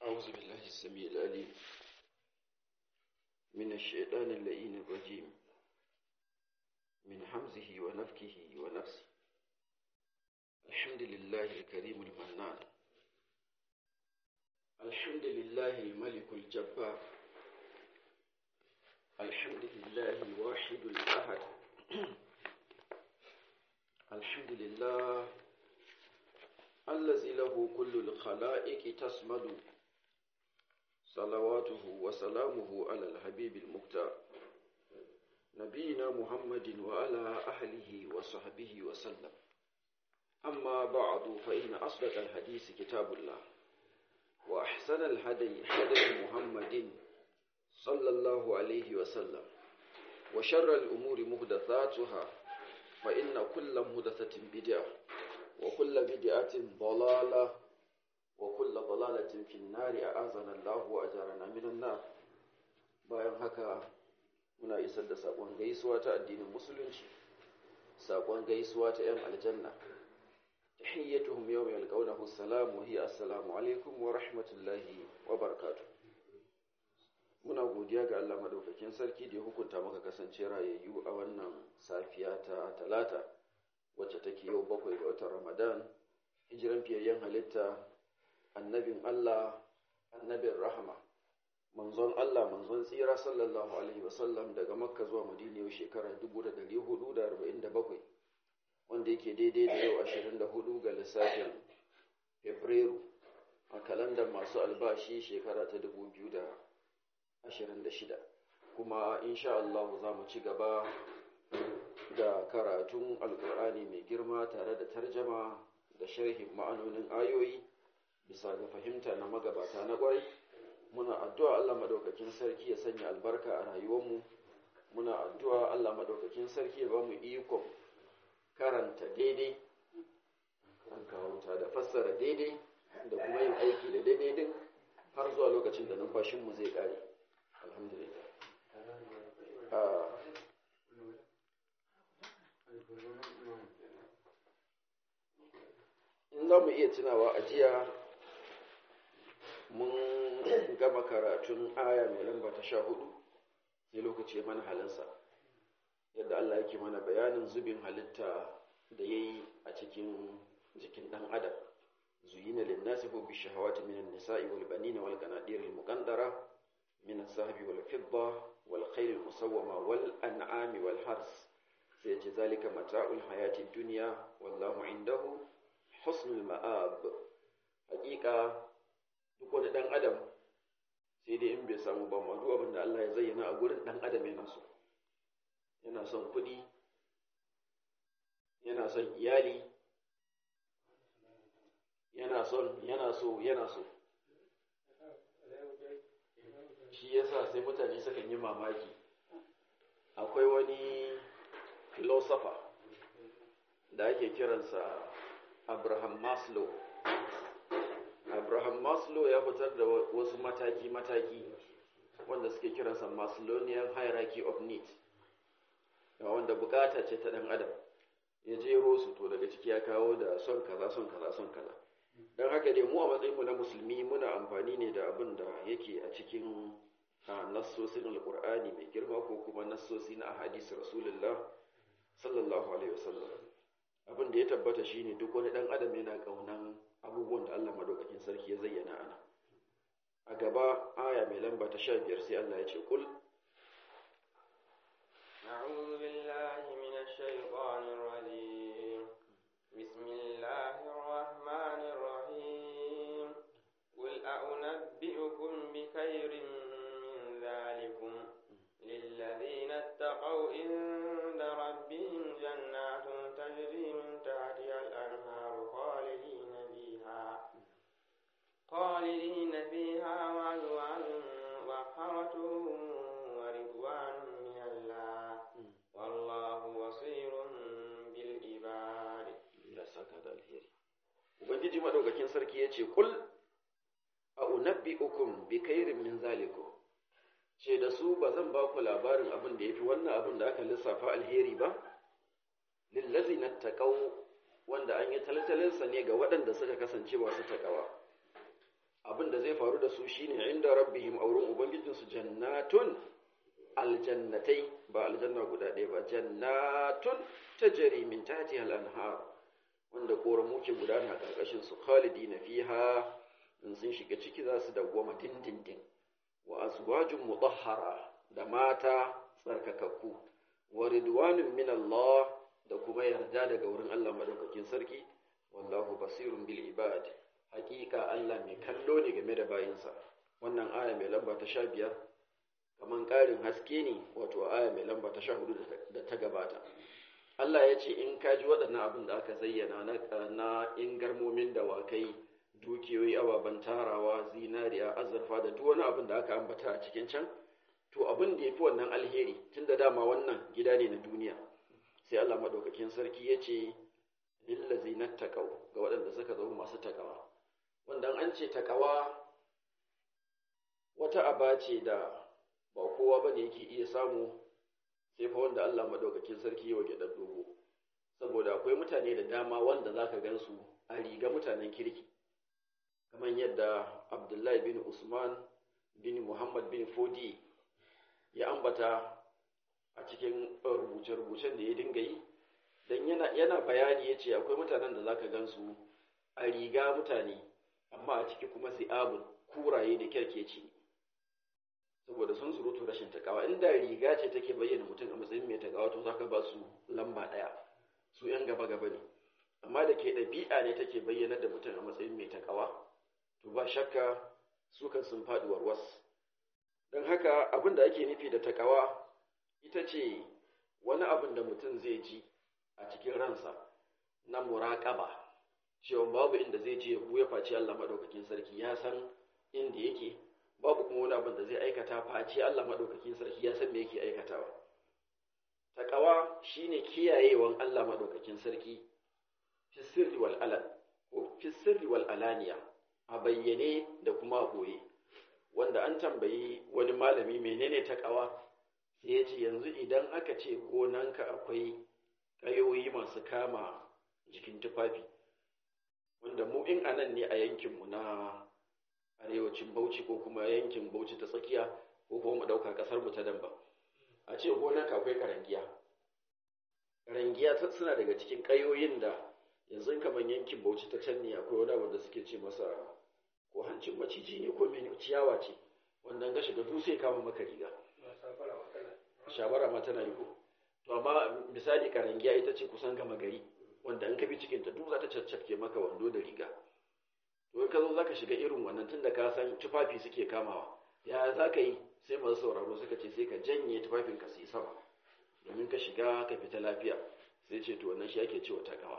أعوذ بالله السميع العليم من الشيطان اللئيم الرجيم من حمزه ونفكه ونفسه الحمد لله الكريم المنان الحمد لله الملك الجبار الحمد لله الواحد الأحد الحمد لله الذي له كل الخلائق تسمد صلواته وسلامه على الحبيب المختار نبينا محمد وعلى أهله وصحبه وسلم أما بعد فإن أصدق الحديث كتاب الله وأحسن الهدي هدي محمد صلى الله عليه وسلم وشر الأمور محدثاتها فإن كل محدثة بدعة وكل بدعة ضلالة وكل ضلالة في النار أعاذنا الله وأجارنا من النار bayan haka muna isar da saƙon gaisuwa ta addinin musulunci saƙon gaisuwa ta 'yan aljanna tahiyyatuhum yawma yalqawnahu salam wa hiya assalamu alaikum wa rahmatullahi wa barakatuh muna godiya ga Allah madaukakin sarki da ya hukunta maka kasance rayayyu a wannan safiya ta talata wacce take yau bakwai ga watan Ramadan hijiran fiyayyen halitta annabin Allah annabin rahama manzon Allah manzon tsira sallallahu alaihi wasallam daga makka zuwa madina yau shekara 1447 wanda yake daidai da yau 24 ga lissafin fabrairu a kalandar masu albashi shekara ta 2026 kuma insha Allah za mu ci gaba da karatun alkur'ani mai girma tare da tarjama da sharhin ma'anonin ayoyi bisa ga fahimta na magabata na kwarai muna addu'a Allah madaukakin sarki ya sanya albarka a rayuwarmu muna addu'a Allah madaukakin sarki ya ba mu ikon karanta daidai an kawuta da fassara daidai da kuma yin aiki da daidai din har zuwa lokacin da numfashinmu zai kare alhamdulillah in za mu iya tunawa a jiya mun gama karatun aya mai lamba ta sha hudu sai lokaci mana halinsa yadda Allah yake mana bayanin zubin halitta da ya yi a cikin jikin ɗan adam zuyina linnasi ko bi shahawati minan nisa'i wal banina wal qanadir al muqaddara min as-sahbi wal fidda wal khayl al musawwama wal an'ami wal hars sai ce zalika mata'ul hayati dunya wallahu indahu husnul ma'ab hakika duk wani dan adam sai dai in bai samu ba ma duk abin da Allah ya zayyana a gurin dan adam yana so yana son kuɗi yana son iyali yana son yana so yana so shi yasa sai mutane sukan yi mamaki akwai wani philosopher da ake kiransa Abraham Maslow Abraham Maslow ya fitar da wasu mataki-mataki wanda suke kiransa Maslownian hierarchy of need wanda bukata ce ta dan adam ya jero su to daga ciki ya kawo da son kaza son kaza son kaza don haka dai mu a matsayin mu na musulmi muna amfani ne da abin da yake a cikin nassosin alkur'ani mai girma ko kuma nassosi na ahadisi rasulullah sallallahu alaihi wasallam abin da ya tabbata shine duk wani dan adam yana kaunan abubuwan da Allah madaukakin sarki ya zayyana ana a gaba aya mai lamba ta 15 sai Allah ya ce kul أعوذ بالله من الشيطان الرجيم بسم الله الرحمن الرحيم قل أنبئكم بخير من ذلكم للذين اتقوا عند ربهم جنات تجري من تحتها الأنهار خالدين فيها خالدين فيها وأزواج مطهرة ورضوان من الله والله بصير بالعباد ya saka da alheri ubangiji madaukakin sarki ya ce kul a unabbi'ukum bi khairin min zalikum ce da su ba zan ba ku labarin abin da yafi wannan abin da aka lissafa alheri ba lillazina taqaw wanda an yi talatalinsa ne ga waɗanda suka kasance masu takawa abin da zai faru da su shine inda rabbihim auren ubangijinsu jannatun aljannatai ba aljanna guda ɗaya ba jannatun tajri min tahtiha al-anhar wanda koramu ke gudana karkashin su khalidina fiha in sun shiga ciki za su dawwama dindindin wa azwajun mutahhara da mata tsarkakakku wa ridwanun min Allah da kuma yarda daga wurin Allah madaukakin sarki wallahu basirun bil ibad hakika Allah mai kallo ne game da bayinsa wannan aya mai lamba ta 15 kaman ƙarin haske ne wato aya mai lamba ta 14 da ta gabata Allah ya ce in ka ji waɗannan abin da aka zayyana na ingarmomin dawakai dukiyoyi ababen tarawa zinariya azurfa da duk wani abin da aka ambata a cikin can to abin da ya fi wannan alheri tun da dama wannan gida ne na duniya sai Allah maɗaukakin sarki ya ce lillazi na taƙau ga waɗanda suka zama masu taƙawa wanda an ce taƙawa wata aba ce da ba kowa ba ne yake iya samu sai fa wanda Allah maɗaukakin sarki ya wage dogo saboda akwai mutane da dama wanda za ka gan su a riga mutanen kirki kamar yadda abdullahi bin usman bin muhammad bin fodi ya ambata a cikin rubuce-rubucen da ya dinga yi don yana, bayani ya ce akwai mutanen da za ka gan su a riga mutane amma a ciki kuma abun kuraye da kyarkeci saboda sun surutu rashin takawa inda riga ce take bayyana mutum a matsayin mai takawa to za ka ba su lamba ɗaya su 'yan gaba-gaba ne amma da ke ɗabi'a ne take bayyana da mutum a matsayin mai takawa to ba shakka su kan sun faɗi warwas don haka abin da ake nufi da takawa ita ce wani abin da mutum zai ji a cikin ransa na muraƙaba cewa babu inda zai je ya face Allah maɗaukakin sarki ya san inda yake babu kuma wani abin da zai aikata face Allah maɗaukakin sarki ya san me yake aikatawa takawa shine kiyayewan Allah maɗaukakin sarki fi sirri wal alan ko fi sirri wal alaniya a bayyane da kuma a ɓoye wanda an tambayi wani malami menene takawa sai ya ce yanzu idan aka ce gonanka akwai ƙayoyi masu kama jikin tufafi wanda mu in anan ne a yankinmu na arewacin bauchi ko kuma yankin bauchi ta tsakiya ko kuma mu ɗauka ƙasar mu ta damba a ce gonanka akwai karangiya karangiya suna daga cikin ƙayoyin da yanzu kamar yankin bauchi ta can ne akwai wani wanda suke ce masa ko hancin maciji ne ko mene ciyawa ce wanda ga shiga dutse kama maka riga shabara ma tana yi ko to amma misali karangiya ita ce kusan gama gari wanda in ka bi cikinta duk za ta caccake maka wando da riga to in ka zo za ka shiga irin wannan tun da ka san tufafi suke kamawa ya za ka yi sai masu sauraro suka ce sai ka janye tufafin ka yi sama domin ka shiga ka fita lafiya sai ce to wannan shi ake cewa takawa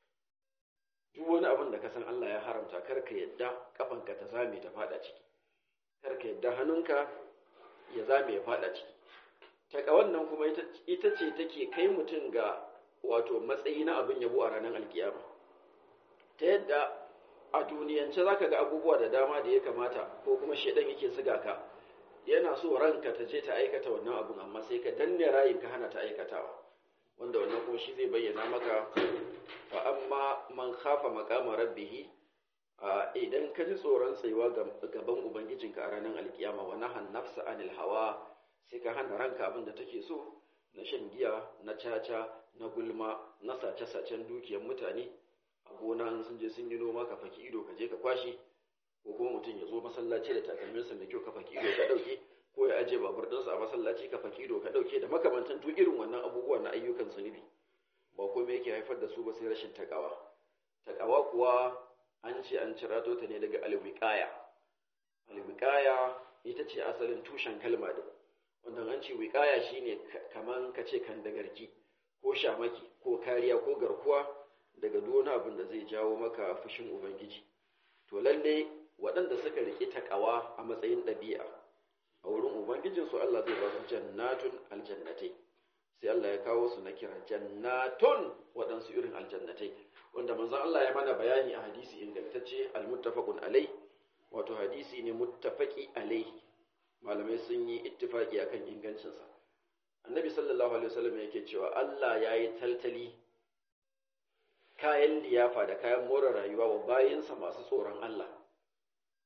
duk wani abin da ka san Allah ya haramta kar ka yadda kafanka ta zame ta fada ciki kar ka yadda hannunka ya zame ya fada ciki takawan nan kuma ita ce take kai mutum ga wato matsayi na abin yabo a ranar alkiyama ta yadda a duniyance za ka ga abubuwa da dama da ya kamata ko kuma shaidan yake siga ka yana so ranka ta je ta aikata wannan abun amma sai ka danne rayin ka hana ta aikatawa wanda wannan kuma shi zai bayyana maka fa amma man khafa maqama rabbih idan ka ji tsoron tsayuwa gaban ubangijinka a ranar alkiyama wa nahan nafsa anil hawa sai ka hana ranka abin da take so na shan giya na caca na gulma na sace-sacen dukiyar mutane a gona sun je sun yi noma ka faki ido ka je ka kwashe ko kuma mutum ya zo masallaci da takalminsa mai kyau ka faki ido ka dauke ko ya aje babur ɗinsa a masallaci ka faki ido ka dauke da makamantan duk irin wannan abubuwa na ayyukan zunubi ba komai yake haifar da su ba sai rashin takawa takawa kuwa an ce an cirato ta ne daga alwiqaya alwiqaya ita ce asalin tushen kalma din wanda an ce wiqaya shine kaman ka ce kan dagarki ko shamaki ko kariya ko garkuwa daga duk abin da zai jawo maka fushin ubangiji to lalle waɗanda suka riƙe takawa a matsayin ɗabi'a a wurin ubangijinsu Allah zai ba su jannatun aljannatai sai Allah ya kawo su na kira jannatun waɗansu irin aljannatai wanda manzon Allah ya mana bayani a hadisi ingantacce almuttafaqun alai wato hadisi ne muttafaqi alaihi malamai sun yi ittifaqi akan ingancinsa annabi sallallahu alaihi wasallam yake cewa Allah ya yi taltali kayan liyafa da kayan more rayuwa wa bayinsa masu tsoron Allah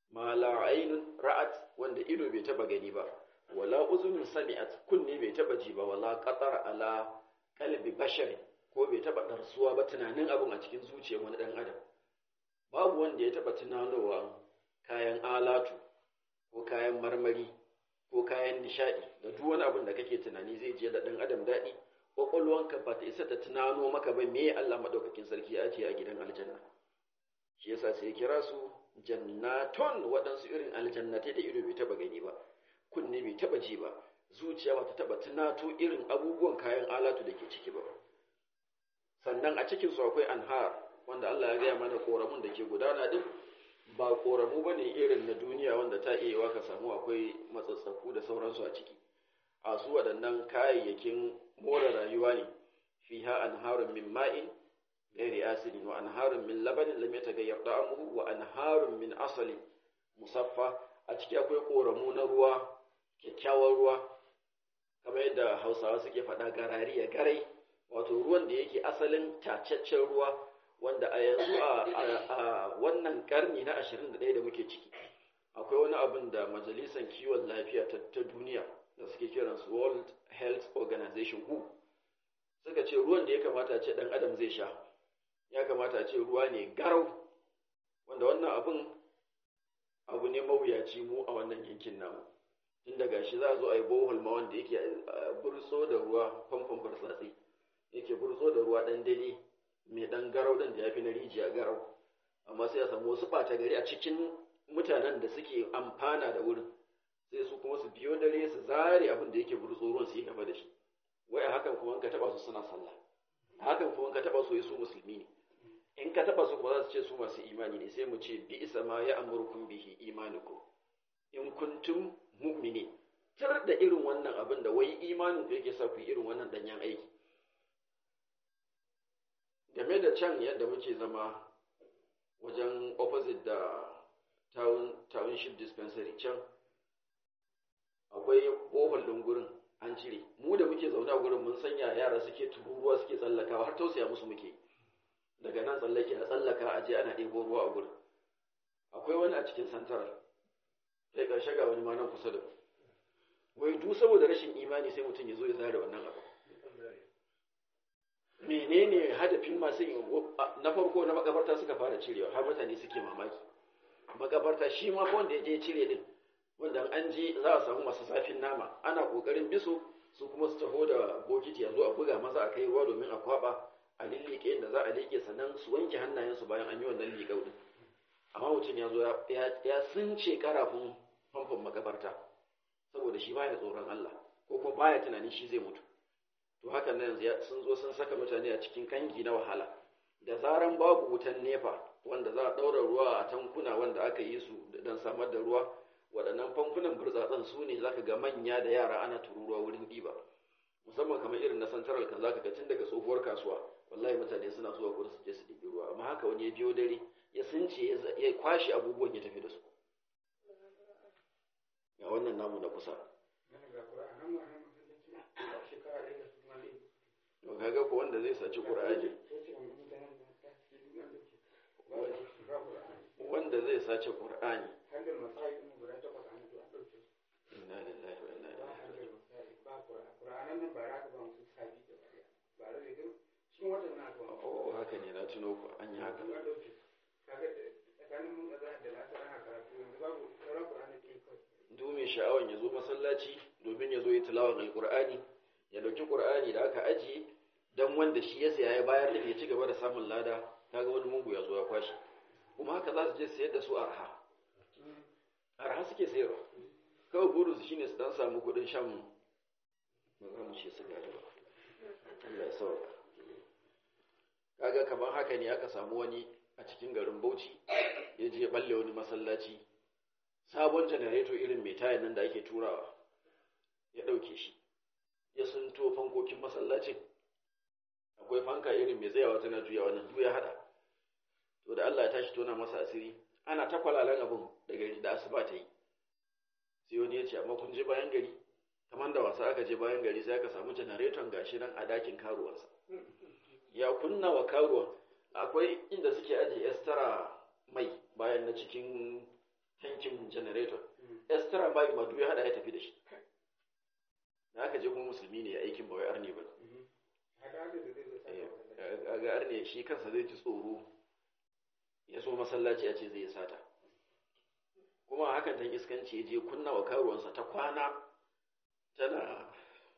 ma la ainun ra'at wanda ido bai taba gani ba wala uzunun sami'at kunne bai taba ji ba wala qatar ala qalbi bashar ko bai taba darsuwa ba tunanin abun a cikin zuciyar wani dan adam babu wanda ya taba tunanowa kayan alatu ko kayan marmari ko kayan nishadi da duk wani abin da kake tunani zai je da dan adam daɗi kwakwalwanka ba ta isa ta tunano maka ba me Allah madaukakin sarki ya ce a gidan aljanna shi yasa sai kira su jannaton waɗansu irin aljannatai da ido bai taba gani ba kunne bai taba ji ba zuciya ba ta taba tunato irin abubuwan kayan alatu da ke ciki ba sannan a cikin su akwai anhar wanda Allah ya gaya mana koramun da ke gudana din ba koramu bane irin na duniya wanda ta iya yiwa ka samu akwai matsatsaku da sauransu a ciki a su waɗannan kayayyakin more rayuwa ne fiha anharun min ma'in ghairi asidin wa anharun min labanin lam yataghayyar da'amuhu wa anharun min asalin musaffa a ciki akwai koramu na ruwa kyakkyawan ruwa kamar yadda hausawa suke faɗa garari ya garai wato ruwan da yake asalin tacaccen ruwa wanda a yanzu a wannan karni na 21 da muke ciki akwai wani abin da majalisar kiwon lafiya ta duniya da suke kiransu world health organization who suka ce ruwan da ya kamata ce dan adam zai sha ya kamata ce ruwa ne garau wanda wannan abin abu ne mawuyaci mu a wannan yankin namu tun daga shi za a zo a yi bohol ma wanda yake burtso da ruwa famfon bartsatsi yake burtso da ruwa dan dare mai dan garau din da ya fi na rijiya garau amma sai a samu wasu ɓata gari a cikin mutanen da suke amfana da wurin sai su kuma su biyo dare su zare abin da yake burtso ruwan su yi gaba da shi wai a hakan kuma in ka taba su suna sallah a hakan kuma in ka taba su su musulmi ne in ka taba su kuma za su ce su masu imani ne sai mu ce bi isa ma ya amurkum bihi imanukum in kuntum mu'mini tar da irin wannan abin da wai imanin ku yake sa ku irin wannan danyen aiki game da can yadda muke zama wajen opposite da town township dispensary can akwai bohol ɗin gurin an cire mu da muke zaune a gurin mun sanya yara suke tururuwa suke tsallakawa har tausaya musu muke daga nan tsallake a tsallaka a je ana ɗebo ruwa a gurin akwai wani a cikin santarar sai ƙarshe ga wani ma nan kusa da wai duk saboda rashin imani sai mutum ya zo ya zare wannan abu menene hadafin masu yin na farko na makabarta suka fara cirewa har mutane suke mamaki makabarta shi ma wanda ya je cire din wanda an je za a samu masu zafin nama ana kokarin biso su kuma su taho da bokiti a zo a buga maza a kai ruwa domin a kwaba a lillike inda za a liƙe sannan su wanke hannayensu bayan an yi wannan liƙau din amma mutum ya zo ya sunce karafin famfon makabarta saboda shi baya tsoron Allah ko kuma baya tunanin shi zai mutu to hakan nan sun zo sun saka mutane a cikin kangi na wahala da zaran babu wutan nefa wanda za a ɗaura ruwa a tankuna wanda aka yi su don samar da ruwa waɗannan famfunan burtsatsen su ne zaka ga manya da yara ana tururuwa wurin ɗiba musamman kamar irin na santaral kan zaka ga tun daga tsohuwar kasuwa wallahi mutane suna zuwa gurin su je su ɗibi ruwa amma haka wani ya biyo dare ya sunce ya kwashe abubuwan ya tafi da su ga wannan namu na kusa to kaga ko wanda zai saci qur'ani wanda zai sace qur'ani inna lillahi wa inna ilaihi oh haka ne na tuno ku an yi haka duk mai sha'awan ya zo masallaci domin ya zo yi tilawar alkur'ani ya dauki qur'ani da aka ajiye dan wanda shi ya saya ya bayar da ya ci gaba da samun lada kaga wani mungu ya zo ya kwashi kuma haka za su je sayar da su arha arha suke sayarwa kawai burinsu shine su dan samu kuɗin shan ba za mu ce su gada ba Allah ya sauka kaga kamar haka ne aka samu wani a cikin garin Bauchi ya je balle wani masallaci sabon janareto irin mai tayan nan da ake turawa ya ɗauke shi ya sunto fankokin masallacin akwai fanka irin mai tsayawa tana juya wannan duk ya hada to da Allah ya tashi tona masa asiri ana ta kwalalan abun da gari da asuba ta yi sai wani ya ce amma kun je bayan gari kamar da wasa aka je bayan gari sai aka samu janareton gashi nan a dakin karuwarsa ya kunna wa karuwa akwai inda suke aje estara mai bayan na cikin tankin generator extra bayi ma duk ya hada ya tafi da shi da aka je kuma musulmi ne ya aikin ba wai arne ba ga arne shi kansa zai ji tsoro ya so masallaci a ce zai yi sata kuma hakan dan iskanci ya je kunna wa karuwansa ta kwana tana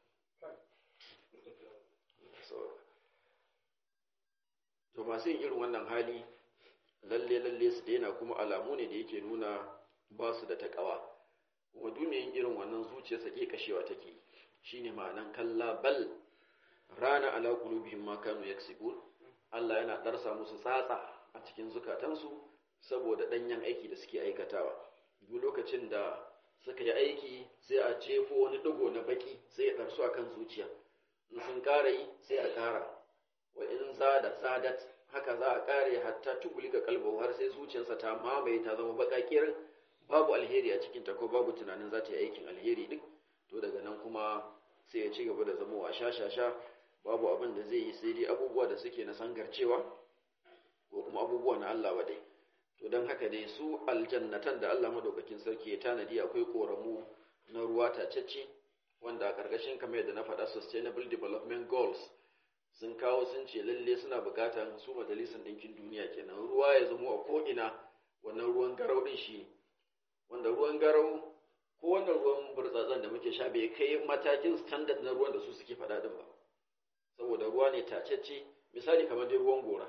to masu yin irin wannan hali lalle lalle su daina kuma alamu ne da yake nuna ba su da takawa kuma duniyan irin wannan zuciyarsa ke kashewa take shine ma'anan kalla bal rana ala qulubihim ma kanu yaksibun Allah yana darsa musu tsatsa a cikin zukatansu saboda danyen aiki da suke aikatawa duk lokacin da suka yi aiki sai a jefo wani digo na baki sai ya darsu akan zuciya in sun ƙara yi sai a ƙara wa in zada zadat haka za a ƙare hatta tuguli ga kalbau har sai zuciyarsa ta mamaye ta zama baƙaƙiyar babu alheri a cikinta ko babu tunanin za ta yi aikin alheri din to daga nan kuma sai ya ci gaba da zama wa sha babu abin da zai yi sai dai abubuwa da suke na sangarcewa ko kuma abubuwa na Allah ba dai to don haka dai su aljannatan da Allah madaukakin sarki ya tanadi akwai koramu na ruwa tacecce wanda a ƙarƙashin kamar yadda na faɗa sustainable development goals sun kawo sun ce lalle suna buƙatar su majalisar ɗinkin duniya kenan ruwa ya zama a ko'ina wannan ruwan garau ɗin shi wanda ruwan garau ko wannan ruwan burtsatsen da muke sha bai kai matakin standard na ruwan da su suke faɗa din ba saboda ruwa ne tacecce misali kamar dai ruwan gora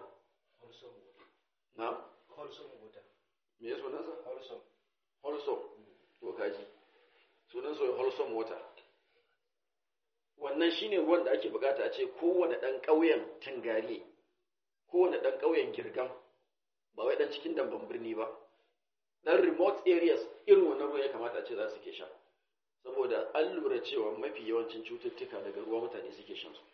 na me ya sunansa holsom to kaji sunan soyi holsom water wannan shine ruwan da ake bukata a ce kowane ɗan ƙauyen tangare kowane ɗan ƙauyen girgam ba wai ɗan cikin damban birni ba ɗan remote areas irin wannan ruwan ya kamata a ce za su ke sha saboda an lura cewa mafi yawancin cututtuka daga ruwa mutane suke shan su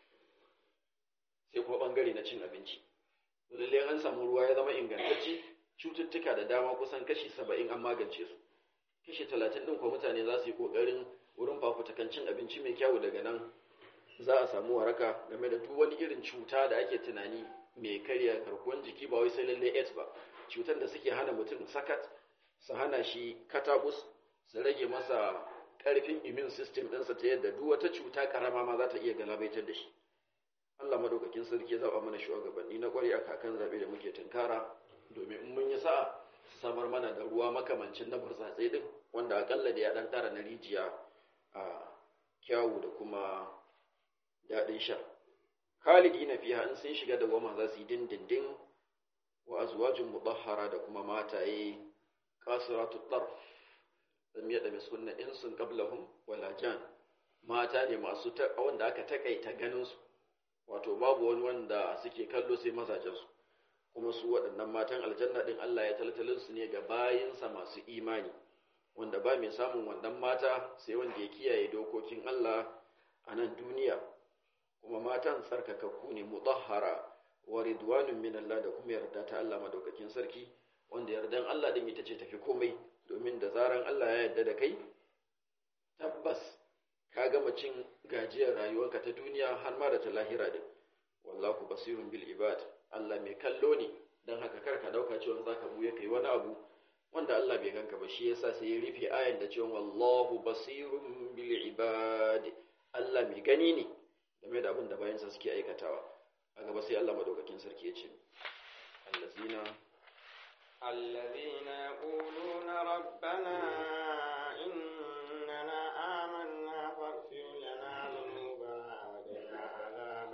sai kuma ɓangare na cin abinci lallai an samu ruwa ya zama ingantacce cututtuka da dama kusan kashi saba'in an magance su kashi talatin ɗin kuma mutane za su yi ƙoƙarin wurin fafutakan cin abinci mai kyau daga nan za a samu waraka game da duk wani irin cuta da ake tunani mai karya garkuwan jiki ba wai sai lallai AIDS ba cutar da suke hana mutum sakat su hana shi katabus su rage masa ƙarfin immune system ɗinsa ta yadda duk wata cuta ƙarama ma za ta iya galabaitar da shi Allah madaukakin sarki ya zaba mana shugabanni na ƙwari a kakan zabe da muke tunkara domin in mun yi sa'a su samar mana da ruwa makamancin na burtsatse din wanda akalla da ya dan tara na rijiya a kyawu da kuma daɗin sha khalidi na fiha in sun shiga da goma za su yi dindindin wa azwajin mudahhara da kuma mataye qasiratu tarf lam yada misunna insun qablahum wala jan mata ne masu wanda aka takaita ganin su wato babu wani wanda suke kallo sai mazajensu kuma su waɗannan matan aljanna ɗin Allah ya taltalin su ne ga bayinsa masu imani wanda ba mai samun wannan mata sai wanda ya kiyaye dokokin Allah a nan duniya kuma matan tsarkakakku ne mutahhara wa ridwanun min Allah da kuma yarda ta Allah madaukakin sarki wanda yardan Allah din ita ce tafi komai domin da zaran Allah ya yarda da kai tabbas ka gama cin gajiyar rayuwarka ta duniya har ma da ta lahira din wallahu basirun bil ibad Allah mai kallo ne dan haka kar ka dauka cewa zaka buye kai wani abu wanda Allah bai ganka ba shi yasa sai ya rufe ayan da cewa wallahu basirun bil ibad Allah mai gani ne game da abin da bayansa suke aikatawa a gaba sai Allah madaukakin sarki ya ce allazina الذين يقولون ربنا إننا آمنا فاغفر لنا ذنوبنا وقنا عذاب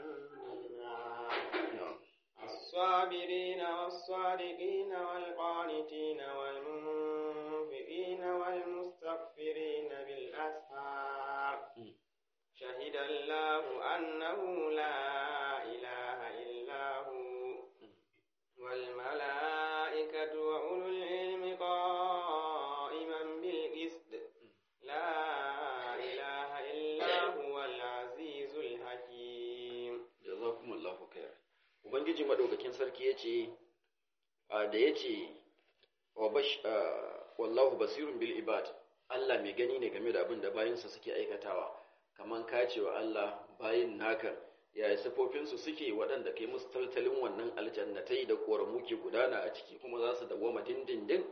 النار الصابرين والصادقين والقانتين والمنفقين والمستغفرين بالأسحار شهد الله أنه لا إله إلا هو والملائكة وأولو العلم قائما بالقسط لا إله إلا هو العزيز الحكيم jazakumullahu khair ubangiji madaukakin sarki yace da yace wa bash wallahu basirun bil ibad Allah mai gani ne game da abin da bayinsa suke aikatawa kaman ka ce wa Allah bayin naka yaya sifofinsu suke waɗanda kai musu taltalin wannan aljannatai da ƙoramu ke gudana a ciki kuma za su dawwama dindindin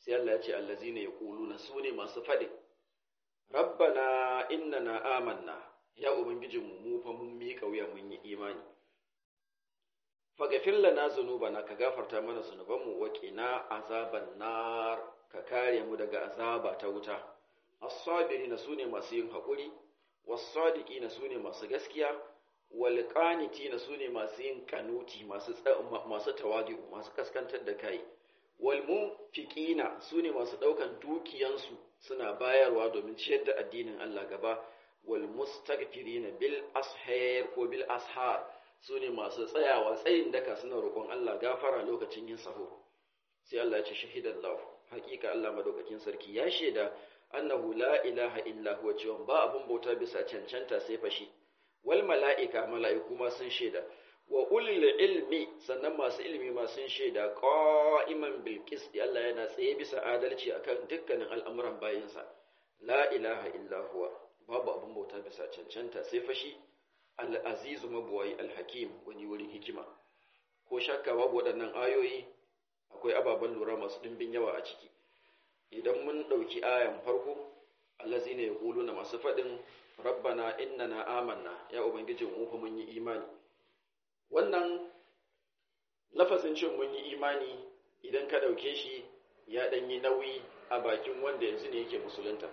sai Allah ya ce allazina yaquluna su ne masu faɗi rabbana innana amanna ya ubangijinmu mu fa mun miƙa wuya mun yi imani faghfir lana zunubana ka gafarta mana zunubanmu wa qina azaban nar ka kare mu daga azaba ta wuta as-sabirina sune masu yin haƙuri was-sadiqina sune masu gaskiya wal qanitina sune masu yin kanuti masu masu tawadi masu kaskantar da kai wal munfiqina sune masu daukan dukiyansu suna bayarwa domin ciyar da addinin Allah gaba wal mustaghfirina bil ashar ko bil ashar sune masu tsayawa tsayin daka suna roƙon Allah gafara lokacin yin sahur sai Allah ya ce shahidallahu hakika Allah madaukakin sarki ya shaida annahu la ilaha illa huwa cewa ba abun bauta bisa cancanta sai fashi wal mala'ika mala'iku ma sun shaida wa ulil ilmi sannan masu ilmi ma sun shaida qa'iman bil qist Allah yana tsaye bisa adalci akan dukkanin al'amuran bayinsa la ilaha illa huwa babu abun bauta bisa cancanta sai fashi al-aziz mabuwai al-hakim wani wurin hikima ko shakka babu waɗannan ayoyi akwai ababen lura masu dimbin yawa a ciki idan mun ɗauki ayan farko allazina yaquluna masu faɗin rabbana innana amanna ya ubangijin mu fa mun yi imani wannan lafazin cin mun yi imani idan ka ɗauke shi ya ɗan yi nauyi a bakin wanda yanzu ne yake musulunta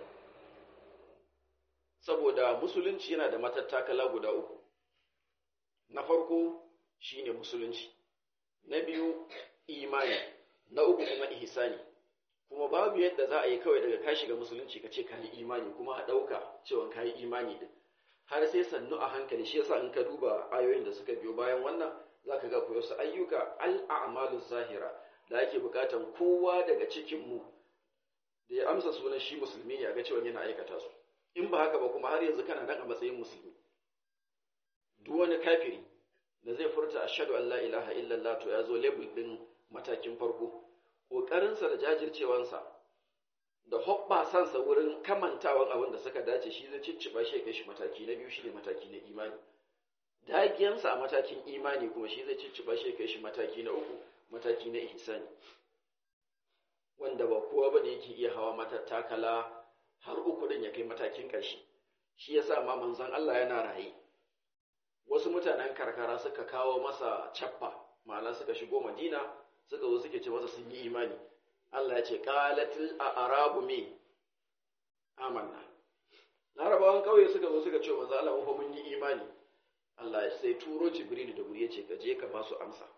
saboda musulunci yana da matattakala guda uku na farko shine musulunci na biyu imani na uku kuma ihsani kuma babu yadda za a yi kawai daga ka shiga musulunci ka ce ka yi imani kuma a ɗauka cewa ka yi imani din har sai sannu a hankali shi yasa in ka duba ayoyin da suka biyo bayan wannan zaka ga koyo su ayyuka al'amalu zahira da ake bukatan kowa daga cikin mu da ya amsa sunan shi musulmi ya ga cewa yana aikata su in ba haka ba kuma har yanzu kana nan a matsayin musulmi duk wani kafiri da zai furta ashhadu an la ilaha illallah to ya zo label din matakin farko ƙoƙarinsa da jajircewansa da hoɓɓasansa wurin kamantawan abin da suka dace shi zai cicciɓa shi kai shi mataki na biyu shine mataki na imani dagiyansa a matakin imani kuma shi zai cicciɓa shi kai shi mataki na uku mataki na ihsani wanda ba kowa bane yake iya hawa matattakala har uku din ya kai matakin ƙarshe shi yasa ma manzon Allah yana raye wasu mutanen karkara suka kawo masa cappa ma'ana suka shigo Madina suka zo suke ce masa sun yi imani Allah ya ce qalatil a'rabu me amanna larabawan kauye suka zo suka ce manzo Allah fa mun yi imani Allah ya sai turo Jibril da guri ya ce ka je ka ba su amsa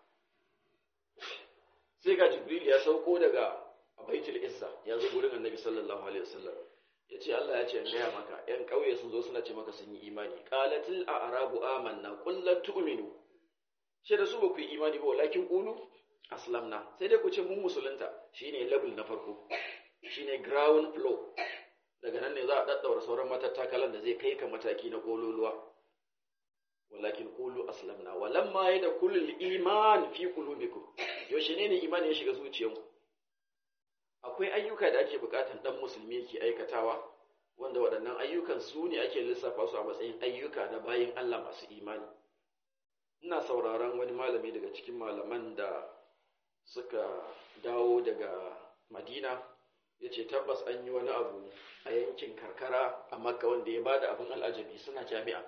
sai ga Jibril ya sauko daga Baitul Izza ya zo gurin Annabi sallallahu alaihi wasallam ya ce Allah ya ce in gaya maka ‘yan ƙauye sun zo suna ce maka sun yi imani qalatil a'rabu amanna qul lan tu'minu shi da su ba ku yi imani ba walakin qulu aslamna sai dai ku ce mun musulunta shine level na farko shine ground floor daga nan ne za a daddaura sauran matattakalan da zai kai ka mataki na kololuwa walakin qulu aslamna walamma yadkhulul iman fi qulubikum yaushe ne ne imani ya shiga zuciyanku akwai ayyuka da ake bukatan dan musulmi yake aikatawa wanda waɗannan ayyukan su ne ake lissafa su a matsayin ayyuka na bayin Allah masu imani ina sauraron wani malami daga cikin malaman da suka dawo daga madina ya ce tabbas an yi wani abu a yankin karkara a makka wanda ya bada abin al'ajabi suna jami'a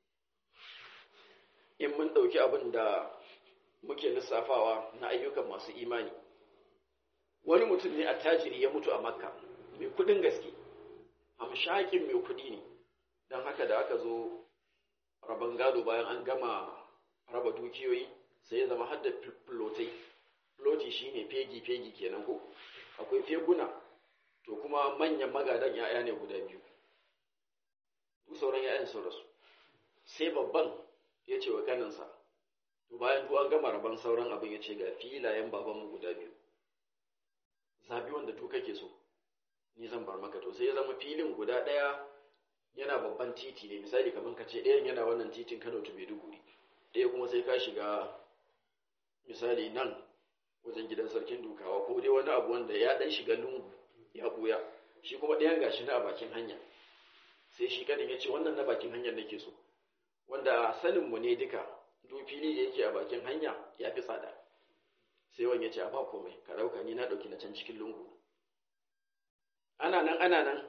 in mun ɗauki abin da muke lissafawa na ayyukan masu imani wani mutum ne a tajiri ya mutu a makka mai kudin gaske hamshakin mai kudi ne don haka da aka zo rabon gado bayan an gama raba dukiyoyi sai ya zama hadda filotai filoti shine fegi-fegi kenan ko akwai feguna to kuma manyan magadan ya'ya ne guda biyu duk sauran ya'yan sun rasu sai babban ya ce wa kaninsa to bayan duk an gama rabon sauran abin ya ce ga filayen babanmu guda biyu zabi wanda duk kake so ni zan bar maka to sai ya zama filin guda ɗaya yana babban titi ne misali kamar ka ce ɗayan yana wannan titin Kano to Maiduguri ɗaya kuma sai ka shiga misali nan wajen gidan sarkin dukawa ko dai wani abu wanda ya ɗan shiga lungu ya buya shi kuma ɗayan gashi na a bakin hanya sai shi kadin ya ce wannan na bakin hanyar nake so wanda sanin mu ne duka duk fili da yake a bakin hanya ya fi tsada sai wani ya ce a ba komai ka ɗauka ni na ɗauki na can cikin lungu ana nan ana nan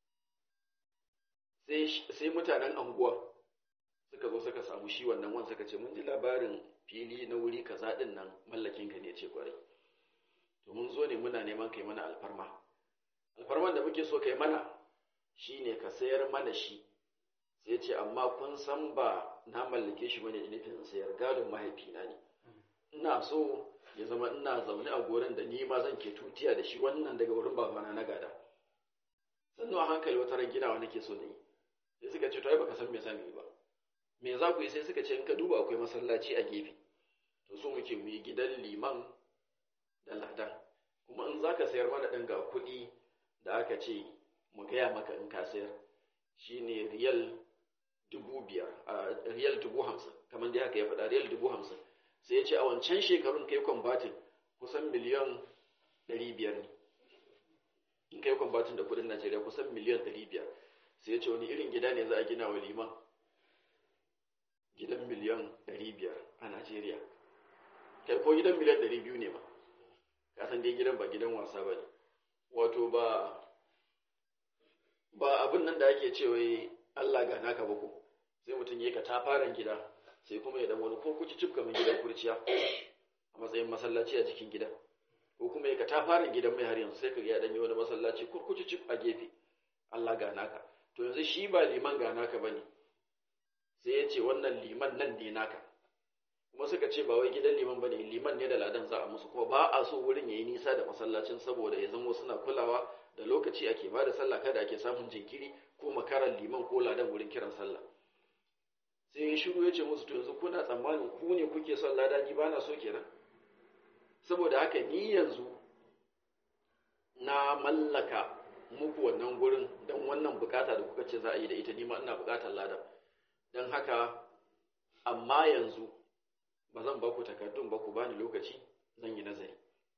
sai mutanen anguwa suka zo suka samu shi wannan wan suka ce mun ji labarin fili na wuri kaza din nan mallakin ka ne ce kwarai to mun zo ne muna neman kai mana alfarma alfarman da muke so kai mana shine ka sayar mana shi sai ce amma kun san ba na mallake shi bane da nufin sayar gadon mahaifina ne ina so ya zama ina zaune a gurin da ni ma zan ke tutiya da shi wannan daga wurin babana na gada sannu a hankali wata ran ginawa nake so na yi sai suka ce to ai baka san me zan yi ba me za ku yi sai suka ce in ka duba akwai masallaci a gefe to so muke mu yi gidan liman da ladan kuma in za ka sayar mana ɗan ga kuɗi da aka ce mu gaya maka in ka sayar shine riyal dubu biyar a riyal dubu hamsin kamar da haka ya faɗa riyal dubu hamsin sai ya ce a wancan shekarun kai kwambatin kusan miliyan ɗari biyar ne in kai kwambatin da kuɗin najeriya kusan miliyan ɗari biyar sai ya ce wani irin gida ne za a gina wa liman gidan miliyan ɗari biyar a najeriya kai ko gidan miliyan ɗari biyu ne ma kasan dai gidan ba gidan wasa ba ne wato ba ba abin nan da ake cewa Allah ga naka ba ko sai mutum ya ka tafaran gida sai kuma ya dan wani ko kuci cif kamar gidan kurciya a matsayin masallaci a jikin gida ko kuma ya ka tafaran gidan mai har yanzu sai ka ya dan yi wani masallaci kurkuci cif a gefe Allah ga naka to yanzu shi ba liman ga naka bane sai ya ce wannan liman nan ne naka kuma suka ce ba wai gidan liman bane liman ne da ladan za a musu kuma ba a so wurin yayi nisa da masallacin saboda ya zama suna kulawa da lokaci ake ba da sallah kada ake samun jinkiri ko makaran liman ko ladan wurin kiran sallah sai ya shiru ya ce musu to yanzu kuna tsammanin ku ne kuke son lada ni ba na so kenan saboda haka ni yanzu na mallaka muku wannan gurin don wannan bukata da kuka ce za a yi da ita ni ma ina bukatar ladan don haka amma yanzu ba zan ba ku takardun ba ku bani lokaci zan yi nazari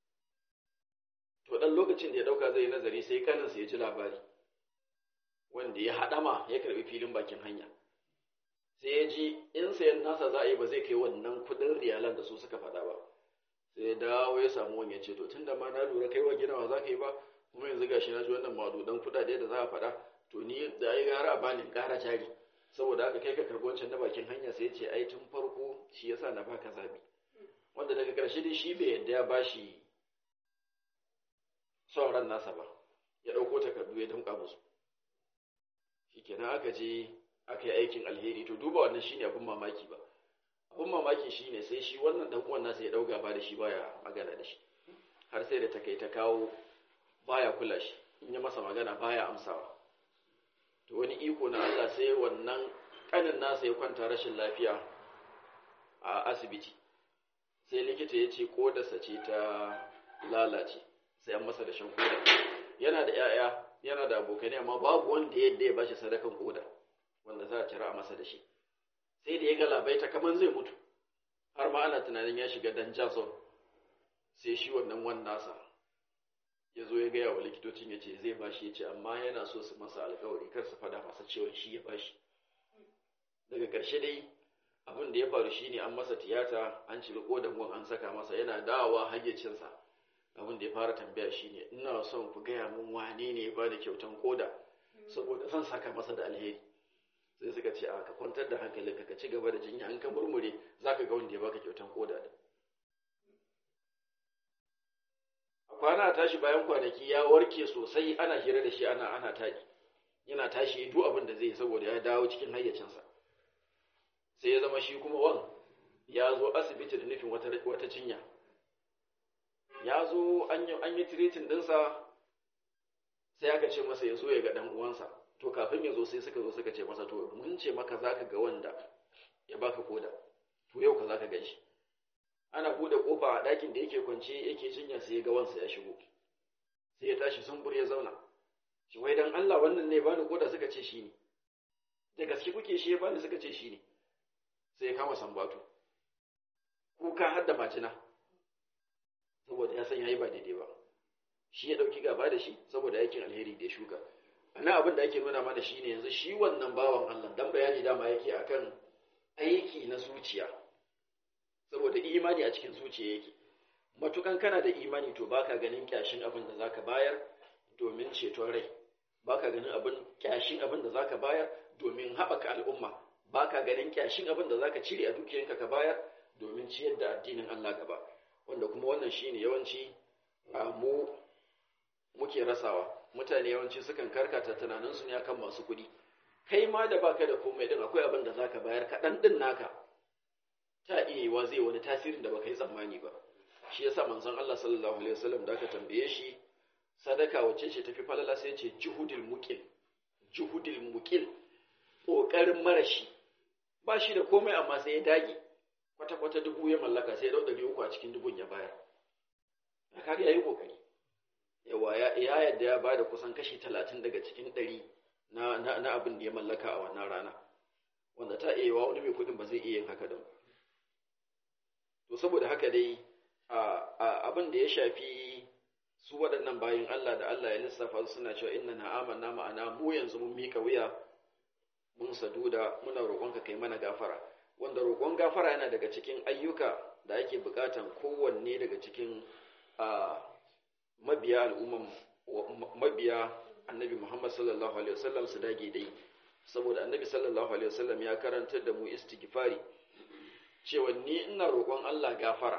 to dan lokacin da ya dauka zai yi nazari sai kaninsa ya ji labari wanda ya haɗama ya karbi filin bakin hanya sai ya ji in sayan nasa za a yi ba zai kai wannan kudin riyalan da su suka faɗa ba sai ya dawo ya samu wani ya ce to tunda ma na lura kai wa ginawa za ka yi ba kuma yanzu gashi na ji wannan madudan kuɗaɗe da za a faɗa to ni da ai gara a bani ƙara jari saboda haka kai ka karɓi wancan na bakin hanya sai ya ce ai tun farko shi yasa na baka zabi wanda daga ƙarshe dai shi bai yadda ya bashi son ran nasa ba ya ɗauko takardu ya damƙa musu shikenan aka je aka yi aikin alheri to duba wannan shine abin mamaki ba abin mamaki shine sai shi wannan dan uwan nasa ya dau gaba da shi baya magana da shi har sai da ta kai ta kawo baya kula shi in ya masa magana baya amsawa to wani iko na Allah sai wannan kanin nasa ya kwanta rashin lafiya a asibiti sai likita ya ce kodarsa ce ta lalace sai an masa da shan koda yana da 'ya'ya yana da abokanai amma babu wanda yadda ya bashi sadakan koda wanda za a cira masa da shi sai da ya galabaita kamar zai mutu har ma ana tunanin ya shiga dan jason sai shi wannan wan nasa ya zo ya gaya wa likitocin ya ce zai bashi ya ce amma yana so su masa alkawari kar su fada masa cewa shi ya bashi daga ƙarshe dai abin da ya faru shine an masa tiyata an cire kodan wan an saka masa yana dawowa hayyacinsa abin da ya fara tambaya shine ina son ku gaya min wane ne ya bada kyautan koda saboda zan saka masa da alheri sai suka ce a ka kwantar da hankalinka ka ci gaba da jinya an ka murmure za ka ga wanda ya baka kyautan koda da a kwana a tashi bayan kwanaki ya warke sosai ana hira da shi ana ana taɗi yana tashi duk abin da zai saboda ya dawo cikin hayyacinsa sai ya zama shi kuma wan ya zo asibiti da nufin wata, wata cinya ya zo an yi tiritin ɗinsa sai aka ce masa ya zo ya ga ɗan uwansa to kafin ya zo sai suka zo suka ce masa to mun ce maka zaka ga wanda ya baka koda to yau ka zaka gan shi ana bude kofa a ɗakin da yake kwance yake jinya sai ya ga wansa ya shigo sai ya tashi sun ya zauna shi wai dan Allah wannan ne bani koda suka ce shi ne da gaske kuke shi ya bani suka ce shi ne sai ya kama sambatu kuka har da majina saboda ya san yayi ba daidai ba shi ya dauki gaba da shi saboda aikin alheri da ya shuka ana abin da ake nuna mana shine yanzu shi wannan bawan Allah dan bayani dama yake akan aiki na zuciya saboda imani a cikin zuciya yake matukan kana da imani to baka ganin kyashin abin da zaka bayar domin ceton rai baka ganin abin kyashin abin da zaka bayar domin haɓaka al'umma baka ganin kyashin abin da zaka cire a dukiyanka ka bayar domin ciyar da addinin Allah gaba wanda kuma wannan shine yawanci a mu muke rasawa mutane yawanci sukan karkata tunaninsu ne akan masu kuɗi kai ma da baka da komai din akwai abin da zaka bayar kaɗan din naka ta iya yiwa zai wani tasirin da baka yi tsammani ba shi yasa manzon Allah sallallahu alaihi wasallam da aka tambaye shi sadaka wacce ce tafi falala sai ce juhudil muqil juhudil muqil kokarin marashi ba shi da komai amma sai ya dage kwata kwata dubu ya mallaka sai ya dau ɗari uku a cikin dubun ya bayar kaga yayi kokari yawa ya yadda ya bada kusan kashi talatin daga cikin ɗari na, na, na abin da ya mallaka a wannan rana wanda ta iya wani mai kudin ba zai iya yin haka don to saboda haka dai abin da ya shafi su waɗannan bayan Allah da Allah ya lissafa suna cewa inna na amanna ma'ana mu yanzu mun mika wuya mun saduda muna roƙonka kai mana gafara wanda roƙon gafara yana daga cikin ayyuka da ake buƙatan kowanne daga cikin mabiya al'umman mabiya annabi Muhammad sallallahu alaihi wasallam su dage dai saboda annabi sallallahu alaihi wasallam ya karantar da mu istighfari cewa ni ina roƙon Allah gafara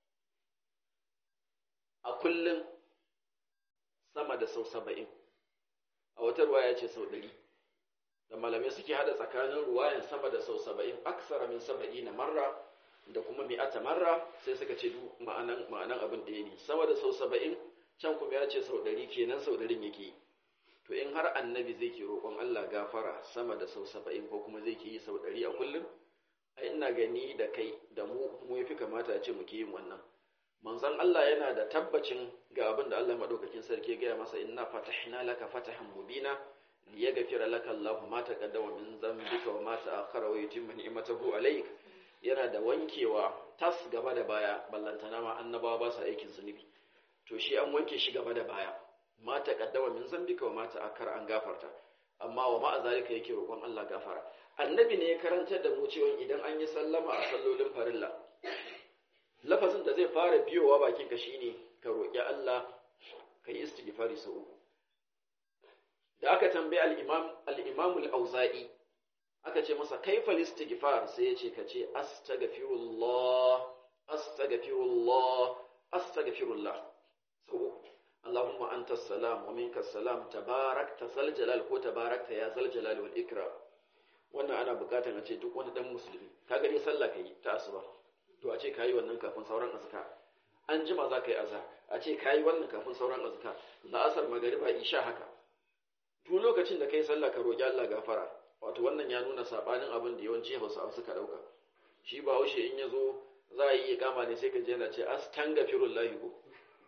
a kullum sama da sau saba'in a wata ruwaya ce sau ɗari da malamai suke hada tsakanin ruwayan sama da sau saba'in aksara min saba'i na marra da kuma mi'ata marra sai suka ce duk ma'anan ma'anan abin ɗaya ne sama da sau saba'in can kuma ya ce sau ɗari kenan sau ɗarin yake yi to in har annabi zai ke roƙon Allah gafara sama da sau saba'in ko kuma zai ke yi sau ɗari a kullum ai ina gani da kai da mu mu yafi kamata a ce muke yin wannan manzon Allah yana da tabbacin ga abin da Allah madaukakin sarki ya gaya masa inna fatahna laka fatahan mubina liyaghfira laka Allahu ma taqaddama min dhanbika wa ma ta'akhkhara wa yutimma ni'matahu alayk yana da wankewa tas gaba da baya ballantana ma annabawa ba su aikin zunubi to shi an wanke shi gaba da baya ma taqaddama min dhanbika wa ma ta'akhkhara an gafarta amma wa ma zalika yake roƙon Allah gafara annabi ne ya karantar da mu cewa idan an yi sallama a sallolin farilla lafazin da zai fara biyowa bakin ka shine ka roƙi Allah ka yi istighfari sau uku da aka tambayi al-imam al-imam al-auza'i aka ce masa kaifa istighfar sai ya ce ka ce astaghfirullah astaghfirullah astaghfirullah sau uku Allahumma anta salam wa minka salam tabarakta zal jalal ko tabarakta ya zal jalal wal ikram wannan ana bukatar a ce duk wani dan musulmi ka gani sallah kai ta asuba to a ce kayi wannan kafin sauran azkar an jima za ka yi azhar a ce kayi wannan kafin sauran azkar la'asar magariba isha haka duk lokacin da kai sallah ka roki Allah gafara wato wannan ya nuna sabanin abin da yawanci Hausawa suka dauka shi ba haushe in yazo za a yi ikama ne sai ka je yana ce astaghfirullahi ko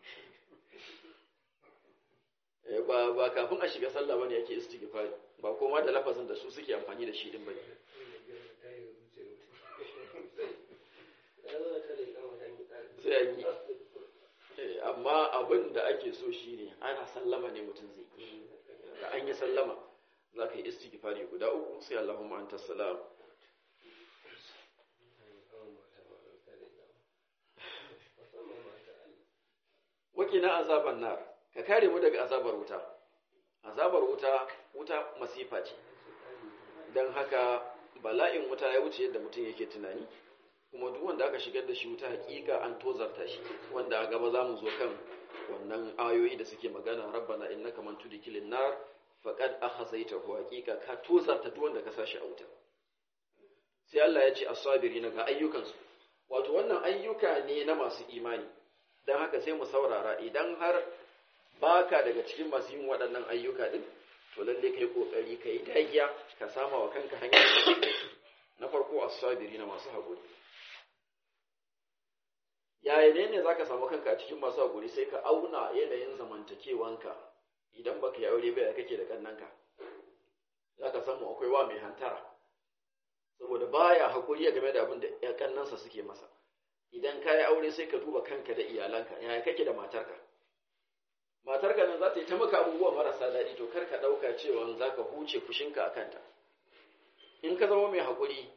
ba ba kafin a shiga sallah bane yake istighfari ba koma da lafazin da su suke amfani da shi din bane sai an yi amma abin da ake so shine ana sallama ne mutum zai yi da an yi sallama za ka yi istighfari guda uku sai Allahumma anta salam wakina azaban nar ka kare mu daga azabar wuta azabar wuta wuta masifa ce don haka bala'in wuta ya wuce yadda mutum yake tunani kuma duk wanda aka shigar da shi wuta hakika an tozarta shi wanda a gaba za mu zo kan wannan ayoyi da suke magana rabbana innaka man tudkilin nar faqad akhazaytahu hakika ka tozarta duk wanda ka sashi a wuta sai Allah ya ce as-sabirina ga ayyukansu wato wannan ayyuka ne na masu imani dan haka sai mu saurara idan har baka daga cikin masu yin waɗannan ayyuka din to lalle kai kokari kai dagiya ka sama wa kanka hanyar na farko as-sabirina masu haƙuri yaya ne ne za ka samu kanka a cikin masu haƙuri sai ka auna yanayin zamantakewanka idan baka yi aure ba ya kake da kannanka za ka samu akwai wa mai hantara saboda baya haƙuri game da abin da ya kannansa suke masa idan ka yi aure sai ka duba kanka da iyalanka yaya kake da matarka matarka nan za ta yi ta maka abubuwa marasa daɗi to kar ka ɗauka cewa za ka huce fushinka a kanta in ka zama mai haƙuri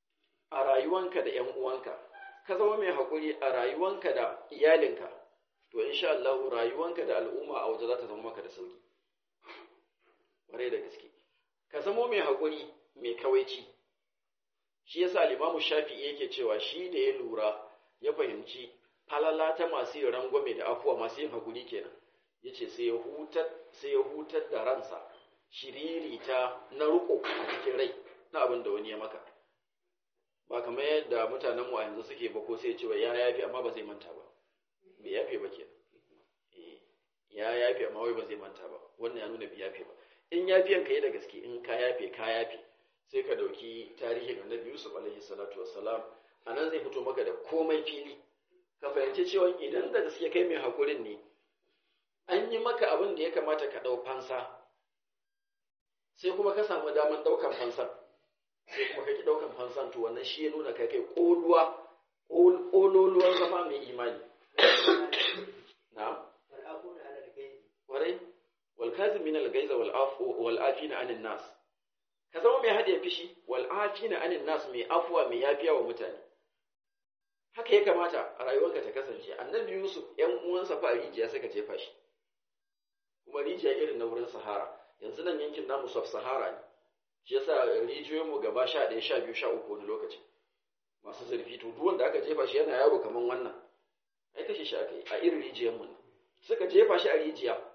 a rayuwanka da ‘yan uwanka ka zama mai haƙuri a rayuwanka da iyalinka to insha Allah rayuwanka da al'umma a waje za ta zama maka da sauki ƙwarai da gaske ka zamo mai haƙuri mai kawaici shi yasa al-Imam Shafi'i yake cewa shi da ya lura ya fahimci falala ta masu yin rangwame da afuwa masu yin haƙuri kenan yace sai ya hutar sai ya hutar da ransa shiriri ta na ruko a cikin rai na abin da wani ya maka ba kamar yadda mutanen mu a yanzu suke ba ko sai ya ce ya yafi amma ba zai manta ba bai yafe ba kenan ya yafe amma wai ba zai manta ba wannan ya nuna bai yafe ba in yafiyan ka yi da gaske in ka yafe ka yafe sai ka dauki tarihin annabi Yusuf alaihi salatu wassalam anan zai fito maka da komai fili ka fahimci cewa idan da gaske kai mai hakurin ne an yi maka abin da ya kamata ka dau fansa sai kuma ka samu daman daukan fansan sai kuma kake daukan fansan to wannan shi ya nuna kai kai koluwa kololuwar zama mai imani na'am kwarai wal kazimin al gaiza wal afu wal afina anin nas ka zama mai hadiya fishi wal afina anin nas mai afuwa mai yafiya wa mutane haka ya kamata a rayuwarka ta kasance annabi yusuf yan uwansa fa a rijiya suka jefa shi kuma rijiya irin na wurin sahara yanzu nan yankin namu sub sahara ne shi yasa rijiyoyin mu gaba sha ɗaya sha biyu sha uku wani lokaci masu zurfi to duk wanda aka jefa shi yana yaro kaman wannan ai kashe shi aka yi a irin rijiyar mu suka jefa shi a rijiya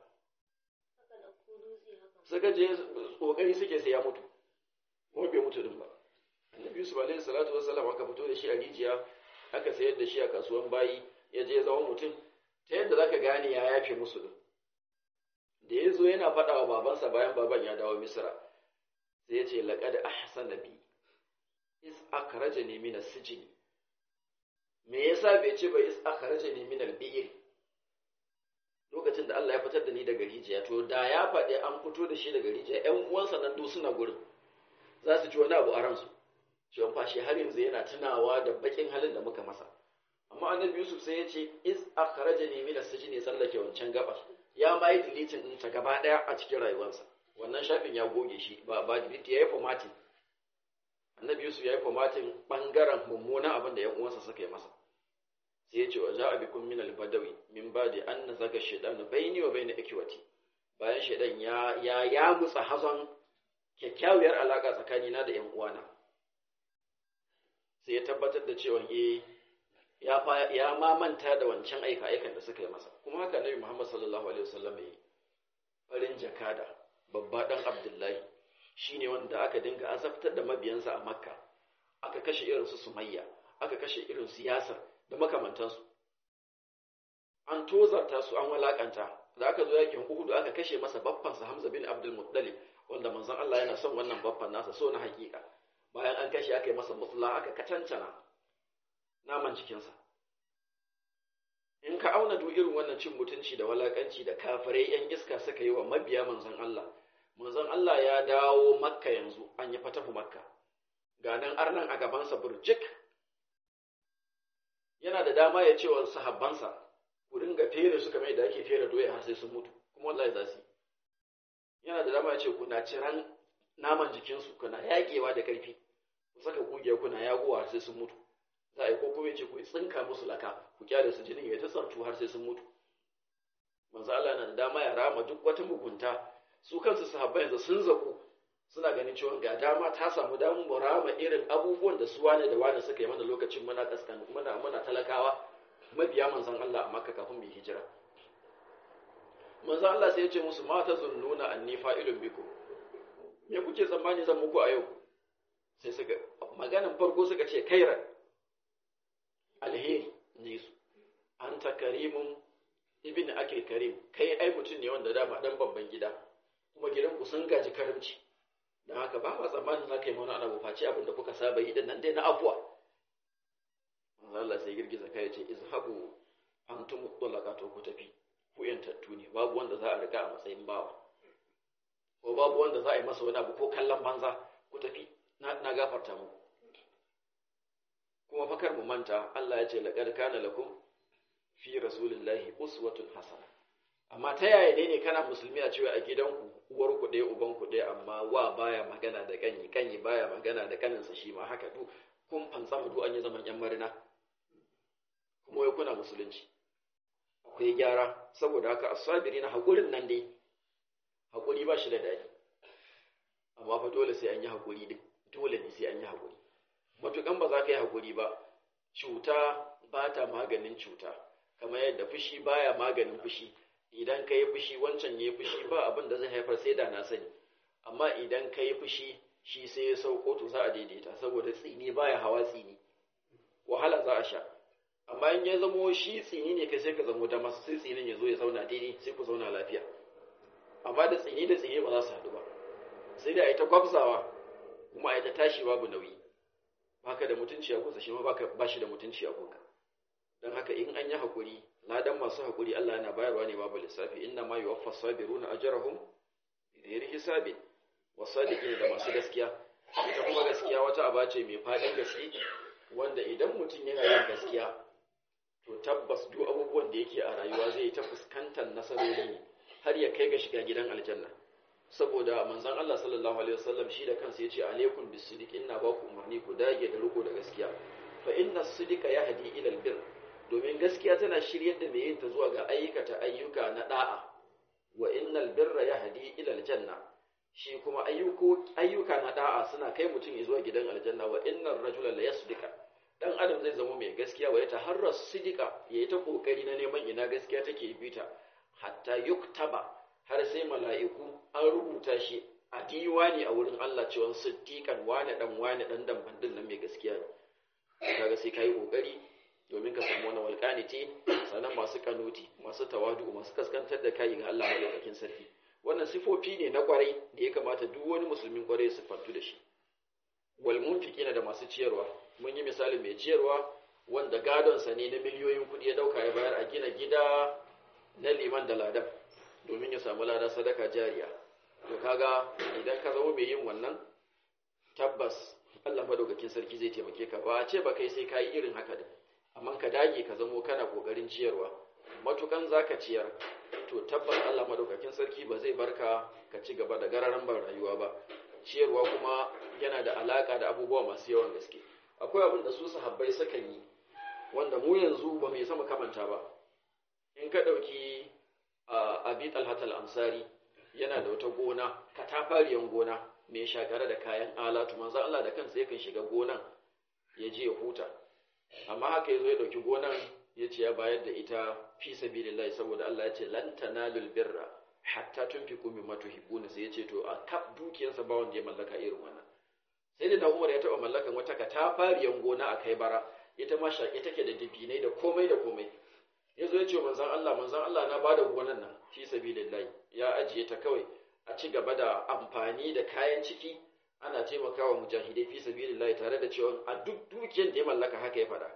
suka je kokari suke sai ya mutu kuma bai mutu din ba annabi yusuf alaihi salatu wassalam aka fito da shi a rijiya aka sayar da shi a kasuwan bayi ya je zama mutum ta yadda zaka gane ya yafe musu din da ya zo yana faɗa wa babansa bayan baban ya dawo misra sai ya ce laqad ahsana bi is akhrajani min as-sijn me yasa bai ce ba is akhrajani min al-bi'r lokacin da Allah ya fitar da ni daga rijiya to da ya faɗi an fito da shi daga rijiya ƴan uwansa nan duk suna gurin za su ci wani abu a ransu cewa fa shi har yanzu yana tunawa da bakin halin da muka masa amma annabi Yusuf sai ya ce is akhrajani min as-sijn ya sallake wancan gaba ya ma yi deleting din ta gaba daya a cikin rayuwarsa wannan shafin ya goge shi ba ba delete yayi formatting annabi Yusuf yayi formatting bangaren mummunan abin da ƴan uwansa suka yi masa sai ya ce wa za'a bikum min al-badawi min ba'di an nazaga shaytanu bayni wa bayna ikwati bayan shaydan ya ya ya mutsa hazon kyakkyawar alaka tsakanina da ƴan uwana sai ya tabbatar da cewa eh ya fa ya ma manta da wancan aika aikan da suka yi masa kuma haka Nabi Muhammad sallallahu alaihi wasallam yi farin jakada babba dan Abdullahi shine wanda aka dinga azabtar da mabiyansa a Makka aka kashe irin su Sumayya aka kashe irin su Yasir da makamantansu an tozarta su an walakanta da aka zo yakin Uhud aka kashe masa baffansa Hamza bin Abdul Muttalib wanda manzon Allah yana son wannan baffan nasa so na hakika bayan an kashe aka yi masa musula aka katancana naman jikinsa in ka auna duk irin wannan cin mutunci da walakanci da kafirai yan iska suka yi wa mabiya manzon Allah manzon Allah ya dawo makka yanzu an yi fatahu makka ga nan arnan a gabansa burjik yana da dama ya ce wa sahabbansa ku dinga fere su kamar yadda ake fere doya har sai sun mutu kuma wallahi za su yana da dama ya ce kuna ciran naman jikinsu kuna yaƙewa da ƙarfi ku saka kugiya kuna yagowa har sai sun mutu za a yi ko kuma ce ku tsinka musu laka ku kyale su jinin ya ta tsartu har sai sun mutu manzo Allah na da dama ya rama duk wata mugunta su kansu sahabbai yanzu sun zaku suna ganin cewa ga dama ta samu damu mu rama irin abubuwan da su wane da wane suka yi mana lokacin muna kaskan muna muna talakawa mabiya manzon Allah a Makka kafin mu hijira manzo Allah sai ya ce musu mata zunnuna anni fa'ilun bikum me kuke tsammani zan muku a yau sai suka maganin farko suka ce kairan alheri ne su an ta karimun ibn akil karim kai ai mutum ne wanda dama dan babban gida kuma gidan ku sun gaji karimci dan haka ba ma tsammanin za ka yi mana ana face abin da kuka saba yi nan dai na afuwa Allah sai girgiza kai ya ce izhabu antum mutlaqa to ku tafi ku yantattu ne babu wanda za a riga a matsayin bawa ko babu wanda za a yi masa wani abu ko kallon banza ku tafi na gafarta muku kuma fakar mu manta Allah ya ce laqad kana lakum fi rasulillahi uswatun hasana amma ta yaya ne ne kana musulmi a cewa a gidanku uwar ku ɗaya uban ku ɗaya amma wa baya magana da kanyi kanyi baya magana da kaninsa shi ma haka du kun fansa mu du an yi zaman yan marina kuma wai kuna musulunci akwai gyara saboda haka asabiri na haƙurin nan dai haƙuri ba shi da daɗi amma fa dole sai an yi haƙuri din dole ne sai an yi haƙuri matukan ba za ka yi haƙuri ba cuta ba ta maganin cuta kamar yadda fushi baya maganin fushi idan ka yi fushi wancan ya yi fushi ba abin da zai haifar sai da na sani amma idan ka yi fushi shi sai ya sauko to za a daidaita saboda tsini baya hawa tsini wahala za a sha amma in ya zamo shi tsini ne kai sai ka zamo da masu sai tsinin ya zo ya zauna daidai sai ku zauna lafiya amma da tsini da tsini ba za su haɗu ba sai da a yi ta gwabzawa kuma a yi ta tashi babu nauyi baka da mutunci a gunsa shi ma ba shi da mutunci a gunka don haka in an yi haƙuri ladan masu haƙuri Allah yana bayarwa ne babu lissafi inna ma yuwaffa sabiruna ajrahum bighairi hisabin wasadiqin da masu gaskiya ita kuma gaskiya wata aba ce mai fadin gaske wanda idan mutum yana yin gaskiya to tabbas duk abubuwan da yake a rayuwa zai ta fuskantar nasarori ne har ya kai ga shiga gidan aljanna saboda manzon Allah sallallahu alaihi wasallam shi da kansa yace alaikum bisidiq inna ba ku umarni ku dage da riko da gaskiya fa inna sidika yahdi ila albir domin gaskiya tana shiryar da mai yin ta zuwa ga ayyukata ayyuka na da'a wa innal birra yahdi ila aljanna shi kuma ayyuka na da'a suna kai mutum zuwa gidan aljanna wa innar rajula la yasdika dan adam zai zama mai gaskiya wa ya taharra sidika yayi ta kokari na neman ina gaskiya take bita hatta yuktaba har sai mala'iku an rubuta shi a diwani a wurin Allah cewa siddiqan wane dan wane dan damban din nan mai gaskiya ne kaga sai kai kokari domin ka samu wani walqaniti sannan masu kanuti masu tawadu masu kaskantar da kai ga Allah malaukakin sarki wannan sifofi ne na kwarai da ya kamata duk wani musulmin kwarai su fantu da shi wal munfiqina da masu ciyarwa mun yi misali mai ciyarwa wanda gadonsa ne na miliyoyin kuɗi ya dauka ya bayar a gina gida na liman da ladan domin ya samu lada sadaka jariya to kaga idan ka zama mai yin wannan tabbas Allah madaukakin sarki zai taimake ka ba a ce ba kai sai ka yi irin haka din amma ka dage ka zamo kana kokarin ciyarwa matukan zaka ciyar to tabbas Allah madaukakin sarki ba zai barka ka ci gaba da gararan ban rayuwa ba ciyarwa kuma yana da alaka da abubuwa masu yawan gaske akwai abin da su sahabbai sukan yi wanda mu yanzu ba mai sama kamanta ba in ka ɗauki abi talhatal ansari yana da wata gona katafariyan gona mai shakare da kayan alatu manzo Allah da kansa yakan shiga gonan ya je ya huta amma haka yazo ya ɗauki gonan ya ce ya bayar da ita fi sabilillahi saboda Allah ya ce lan tanalul birra hatta tunfiqu mimma tuhibbuna sai ya ce to a kaf dukiyarsa ba wanda ya mallaka irin wannan sai da Umar ya taba mallakan wata katafariyan gona a kai bara ita ma shaƙe take da dibinai da komai da komai ya zo ya ce manzan Allah manzan Allah na bada gonan nan fi sabilillahi ya ajiye ta kawai a ci gaba da amfani da kayan ciki ana taimakawa mujahidai fi sabilillahi tare da cewa a duk dukiyar da ya mallaka haka ya faɗa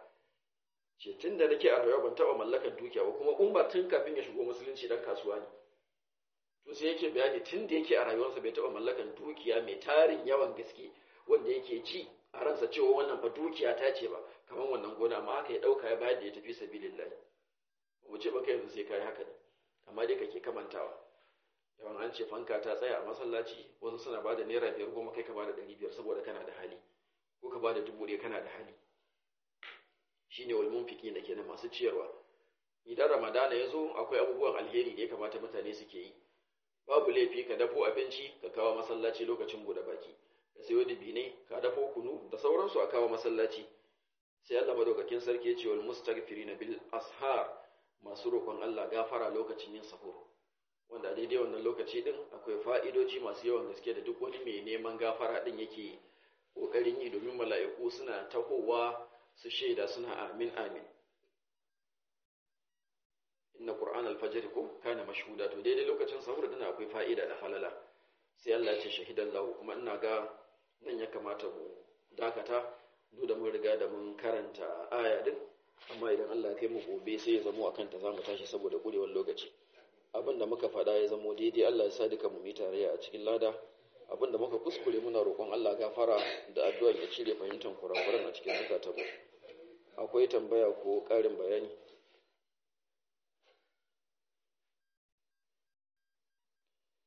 ce tun da nake a rayuwa ban taɓa mallakar dukiya ba kuma umar tun kafin ya shigo musulunci dan kasuwa ne to sai yake bayani tun da yake a rayuwarsa bai taɓa mallakar dukiya mai tarin yawan gaske wanda yake ci a ransa cewa wannan fa dukiya ta ce ba kamar wannan gona amma haka ya ɗauka ya bayar da ya tafi sabilillahi mu ce baka yanzu sai kai haka ne amma dai kake kamantawa yawan an ce fanka ta tsaya a masallaci wasu suna ba da naira biyar goma kai ka ba da ɗari biyar saboda kana da hali ko ka ba da dubu ɗaya kana da hali shine wal munfiki da kenan masu ciyarwa idan ramadana ya zo akwai abubuwan alheri da ya kamata mutane suke yi babu laifi ka dafo abinci ka kawo masallaci lokacin buɗe baki ka sayo dibinai ka dafo kunu da sauransu a kawo masallaci sai Allah madaukakin sarki ya ce wal mustaghfirina bil ashar masu roƙon Allah gafara lokacin yin sahur wanda a daidai wannan lokaci din akwai fa'idoci masu yawan gaske da duk wani mai neman gafara din yake ƙoƙarin yi domin mala'iku suna tahowa su shaida suna amin amin inna qur'an al-fajr ko kana mashhuda to daidai lokacin sahur din akwai fa'ida da falala sai Allah ya ce shahidan lahu kuma ina ga nan ya kamata mu dakata duk da mun riga da mun karanta aya din amma idan Allah ya kai mu gobe sai ya zamo akan ta zamu tashi saboda kurewar lokaci abin da muka faɗa ya zamo daidai Allah ya sa duka mu yi tarayya a cikin lada abin da muka kuskure muna roƙon Allah gafara da addu'a ya cire fahimtar kurakuran a cikin zukatanmu akwai tambaya ko ƙarin bayani